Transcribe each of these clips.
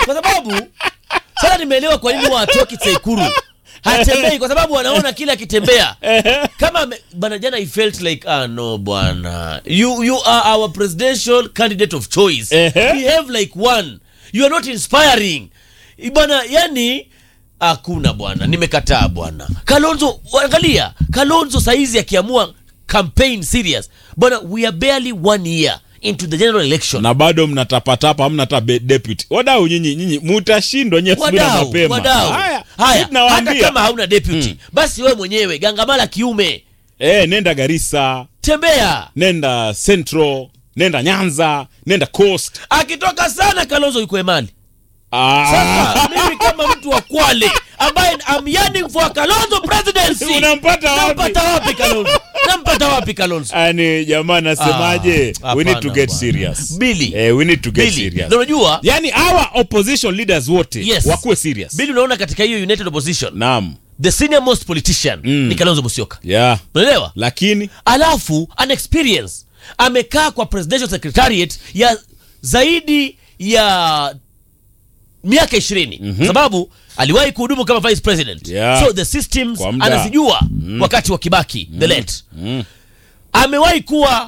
kwa sababu sasa nimeelewa kwa nini watoki Tsaikuru hatembei kwa sababu wanaona kila akitembea kama ame- bana jana i felt like ah no bwana you you are our presidential candidate of choice Ehe. behave like one you are not inspiring bwana yani hakuna bwana nimekataa bwana kalonzo angalia kalonzo saizi akiamua campaign serious bwana we are barely one year into the general election na bado mnatapatapa hamna hata be- deputy wadau nyinyi nyinyi mutashindwa nyie asubuhi na wadau mapema wadau haya haya sisi hata tunawaambia kama hauna deputy basi wewe mwenyewe gangamala kiume eh, nenda garissa tembea nenda central nenda nyanza nenda coast akitoka sana kalonzo yuko emali ah. sasa mimi kama mtu wa kwale ambaye I'm yearning for a kalonzo presidency unampata wapi nampata wapi kalonzo nampata wapi kalonzo yani jamaa nasemaje Ah, we need to hapana get bwana. serious Billy. eh, we need to get Billy, serious na unajua yani our opposition leaders wote Yes. wakuwe serious bili unaona katika hiyo united opposition naam the senior most politician ni kalonzo musyoka yeah unaelewa lakini alafu an experience amekaa kwa presidential secretariat ya zaidi ya miaka ishirini mm-hmm. sababu aliwahi kuhudumu kama vice president Yeah. so the systems Kwa muda. anazijua wakati wa kibaki the late amewahi kuwa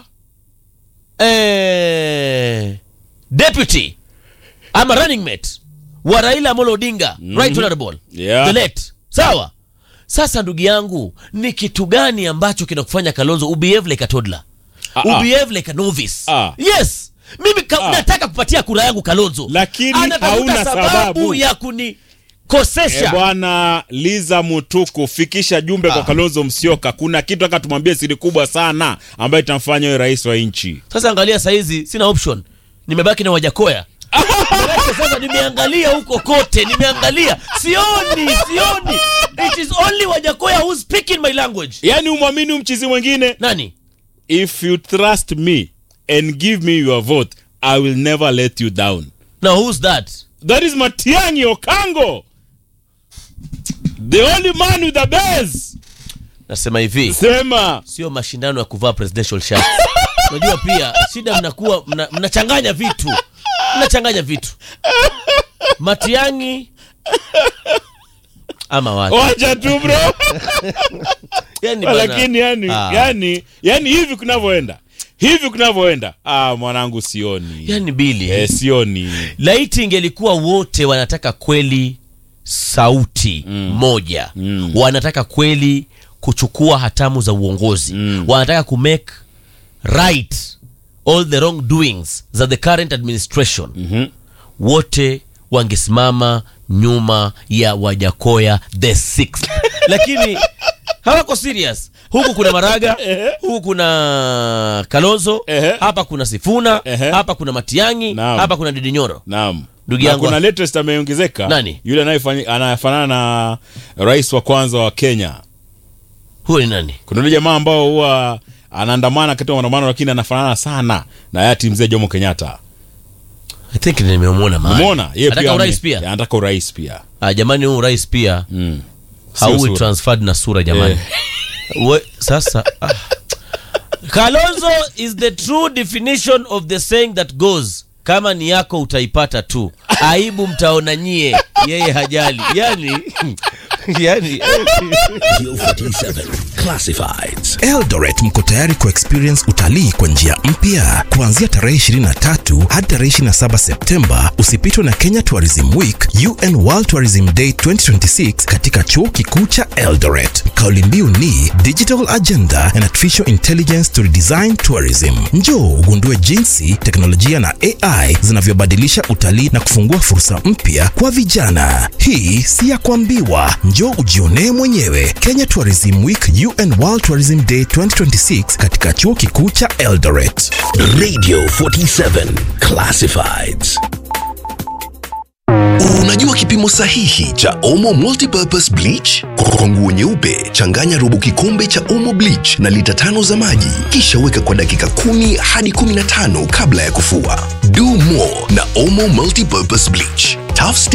eh, deputy ama running mate wa raila amolo odinga right honorable Yeah. the late sawa sasa ndugu yangu ni kitu gani ambacho kinakufanya kalonzo ubehave like a toddler Ah, ah. ubehave like a novice Ah. yes mimi ka, Ah. nataka kupatia kura yangu kalonzo Lakini Anatafuta hauna sababu. ya kunikosesha E bwana Liza Mutuku, fikisha jumbe kwa Kalonzo Musyoka. Kuna kitu aka tumwambie siri kubwa sana ambayo itamfanya wewe rais wa nchi. sasa angalia saizi sina option nimebaki na wajakoya Manake sasa nimeangalia huko kote nimeangalia sioni sioni it is only wajakoya who's speaking my language Yaani umwamini umchizi mwingine. nani If you trust me and give me your vote, I will never let you down. now who's that That is Matiang'i Okango. The only man with the best. nasema hivi Sema. sio mashindano ya kuvaa presidential shirt unajua pia shida mnakuwa mna- mnachanganya vitu mnachanganya vitu matiangi ama watu Wacha tu bro. yani bana, Lakini yani, Ah. yani, yani hivi kunavyoenda. Hivi kunavyoenda. Ah, mwanangu sioni. yani bili Eh, sioni. laiti ingelikuwa wote wanataka kweli sauti moja wanataka kweli kuchukua hatamu za uongozi wanataka kumake right all the wrong doings za the current administration wote wangesimama nyuma ya wajakoya the sixth lakini hawako serious huku kuna maraga huku kuna kalonzo Ehe. hapa kuna sifuna Ehe. hapa kuna matiangi Naam. hapa kuna didinyoro Naam. Ndugu Na yangu- kuna latest ameongezeka. Nani? Yule anayefanya anafanana na rais wa kwanza wa Kenya. huyo ni nani Kuna yule jamaa ambao huwa anaandamana katika maandamano lakini anafanana sana na hayati mzee Jomo Kenyatta. i think nimemwona mahali. Umeona? Yeye Anataka ame- urais pia Anataka urais pia. ah, jamani huu urais pia Mm. Sio hauwi sura. transferred na sura jamani We, sasa ah. kalonzo is the true definition of the saying that goes kama ni yako utaipata tu aibu mtaona nyie yeye hajali yani yani Radio 47 Classifieds. Eldoret mko tayari ku experience utalii kwa njia mpya kuanzia tarehe 23 hadi tarehe 27 Septemba. Usipitwe na Kenya Tourism Week, UN World Tourism Day 2026 katika chuo kikuu cha Eldoret. Kauli mbiu ni Digital Agenda and Artificial Intelligence to Redesign Tourism. Njoo ugundue jinsi teknolojia na AI zinavyobadilisha utalii na kufungua fursa mpya kwa vijana. Hii si ya kuambiwa, njoo ujionee mwenyewe. Kenya Tourism Week UN World Tourism Day 2026 katika chuo kikuu cha Eldoret. Radio 47 Classifieds. Unajua kipimo sahihi cha Omo Multipurpose Bleach? Kwa nguo nyeupe, changanya robo kikombe cha Omo Bleach na lita tano za maji, kisha weka kwa dakika kumi hadi 15 kabla ya kufua. Do more na Omo Multipurpose Bleach. Tough